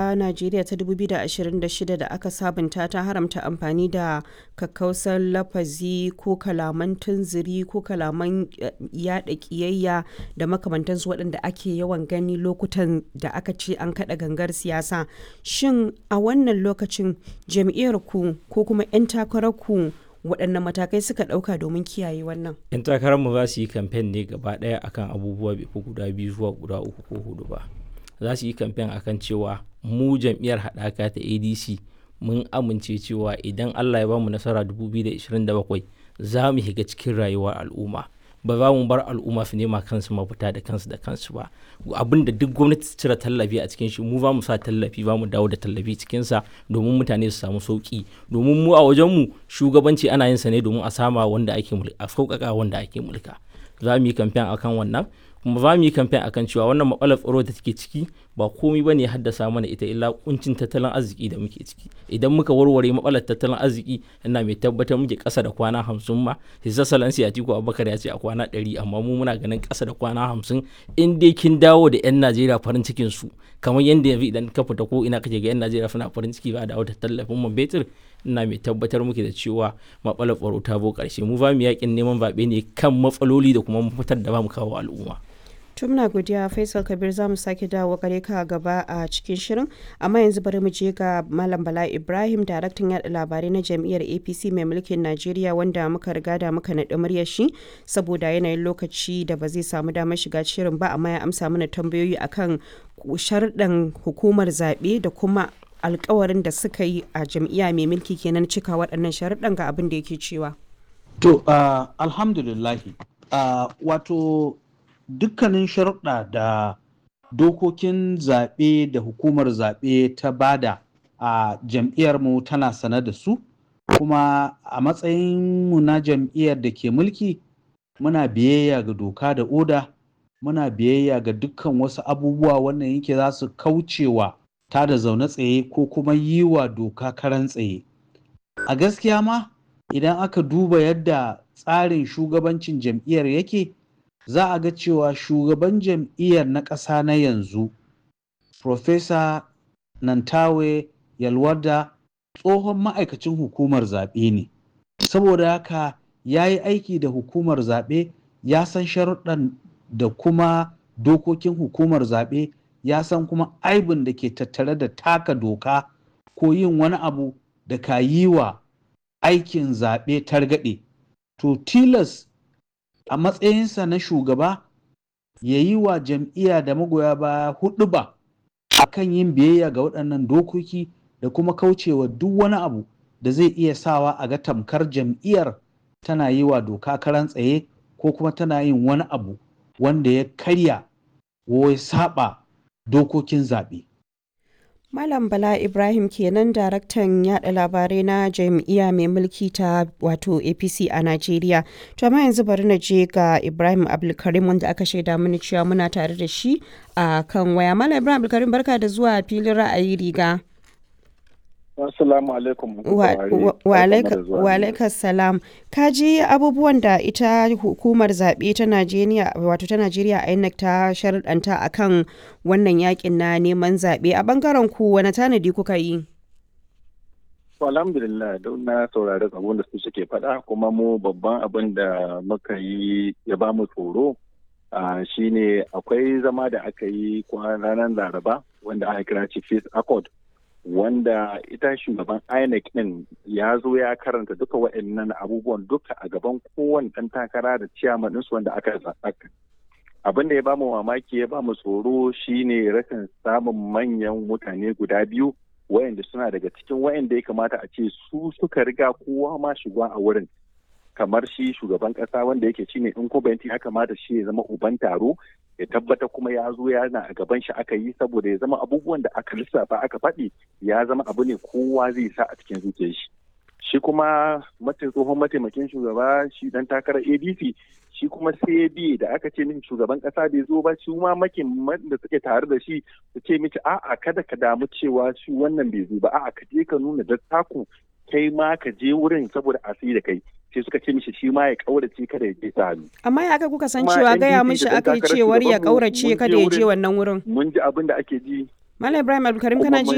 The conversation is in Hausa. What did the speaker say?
ta Najeriya ta 2026 da aka sabunta ta haramta amfani da kakkausar lafazi ko kalaman tunziri ko kalaman yada kiyayya da makamantansu waɗanda ake yawan gani lokutan da aka ce an kaɗa gangar siyasa. Shin a wannan lokacin jam'iyyar ku ko kuma 'yan takarar ku waɗanne matakai suka ɗauka domin kiyaye wannan? 'yan takararmu za su yi kamfen ne gaba ɗaya akan abubuwa bai fi guda biyu zuwa guda uku ko hudu ba za su yi kamfen akan cewa mu jam'iyyar haɗaka ta adc mun amince cewa idan allah ya bamu nasara 2027 za mu shiga cikin rayuwar al'umma ba za mu bar al'umma su nema kansu mafita da kansu da kansu ba abin da duk gwamnati ta cire tallafi a cikin shi mu za mu sa tallafi ba mu dawo da tallafi cikinsa domin mutane su samu sauki domin mu a wajenmu shugabanci ana yin sa ne domin a sama wanda ake mulka a sauƙaƙa wanda ake mulka za mu yi kamfen akan wannan kuma za mu yi kamfen akan cewa wannan matsalar tsaro da take ciki ba komai bane ya haddasa mana ita illa kuncin tattalin arziki da muke ciki idan muka warware matsalar tattalin arziki ina mai tabbatar muke ƙasa da kwana hamsin ma hisa salansi a tiku abubakar ya ce a kwana ɗari amma mu muna ganin ƙasa da kwana hamsin in dai kin dawo da 'yan najeriya farin cikin su kamar yadda yanzu idan ka fita ko ina kake ga 'yan najeriya suna farin ciki ba da wata tallafin man betir ina mai tabbatar muke da cewa matsalar tsaro ta bo ƙarshe mu ba mu yakin neman zaɓe ne kan matsaloli da kuma mafitar da ba mu kawo al'umma. tumna godiya faisal kabir za mu sake dawo gare ka gaba a cikin shirin amma yanzu bari mu je ga malam bala ibrahim daraktan yada labarai na jam'iyyar apc mai mulkin najeriya wanda muka riga da muka naɗi muryar shi saboda yanayin lokaci da ba zai samu damar shiga shirin ba amma ya amsa mana tambayoyi akan sharɗan hukumar zaɓe da kuma alkawarin da suka yi a jam'iyya mai mulki kenan cika waɗannan sharuɗan ga abin da yake cewa to uh, alhamdulillahi uh, wato dukkanin sharuɗa da dokokin zaɓe da hukumar zaɓe ta bada a jam'iyyarmu tana sane da su kuma a matsayinmu na jam'iyyar da ke mulki muna biyayya ga doka da oda muna biyayya ga dukkan wasu abubuwa wannan yake za su kaucewa ta da zaune tsaye ko kuma yi wa doka karan tsaye a gaskiya ma idan aka duba yadda tsarin shugabancin jam'iyyar yake za a ga cewa shugaban jam'iyyar na ƙasa na yanzu Profesa Nantawe Yalwada tsohon ma'aikacin hukumar zaɓe ne. Saboda haka ya yi aiki da hukumar zaɓe ya san sharuɗan da kuma dokokin hukumar zaɓe ya san kuma aibin da ke tattare da taka doka ko yin wani abu da ka yi wa aikin zaɓe targaɗe. To tilas a matsayinsa na shugaba ya yi wa jam'iyya da magoya baya hudu ba a kan yin biyayya ga waɗannan dokoki da kuma kaucewa duk wani abu da zai iya sawa a ga tamkar jam'iyyar tana yi wa doka karan tsaye ko kuma tana yin wani abu wanda ya karya ko ya saba dokokin zaɓe. Malam Bala Ibrahim kenan daraktan yada labarai na jam'iyya mai mulki ta wato APC a Najeriya. To amma yanzu bari na je ga Ibrahim Abdulkarim wanda aka shaida mini cewa muna tare da shi a kan waya. Malam Ibrahim Abdulkarim barka da zuwa filin ra'ayi riga. Assalamu alaikum. Wa alaikas salam. Ka ji abubuwan da ita hukumar zaɓe ta Najeriya wato ta Najeriya INEC ta sharɗanta akan wannan yakin na neman zaɓe a ɓangaren ku wani tanadi kuka yi? alhamdulillah don na saurari abin da su suke faɗa kuma mu babban abin da muka yi ya ba mu tsoro shine akwai zama da aka yi ranar laraba wanda aka kira chief accord wanda ita shugaban INEC din ya zo ya karanta duka waɗannan abubuwan duka a gaban kowane ɗan takara da ciyaman ɗinsu wanda aka zaɓa. Abin da ya bamu mamaki ya bamu tsoro shine rashin samun manyan mutane guda biyu wayanda suna daga cikin wayanda ya kamata a ce su suka riga kowa ma shiga a wurin kamar shi shugaban kasa wanda yake shine incumbent ya kamata shi ya zama uban taro ya tabbata kuma ya zo yana a gaban shi aka yi saboda ya zama abubuwan da aka lissafa aka faɗi ya zama abu ne kowa zai sa a cikin zuciyar shi shi kuma tsohon mataimakin shugaba shi dan takarar adc shi kuma sai da aka ce min shugaban kasa bai zo ba shi ma makin da suke tare da shi su ce miki a'a kada ka damu cewa shi wannan bai zo ba a'a ka je ka nuna dattaku kai ma ka je wurin saboda asiri da kai sai suka ce mishi shi ma ya kaurace kada ya je sa hannu. Amma ya aka kuka san cewa gaya mishi aka yi cewar ya kaurace kada ya je wannan wurin. Mun ji abin da ake ji. Malam Ibrahim Abdulkarim kana ji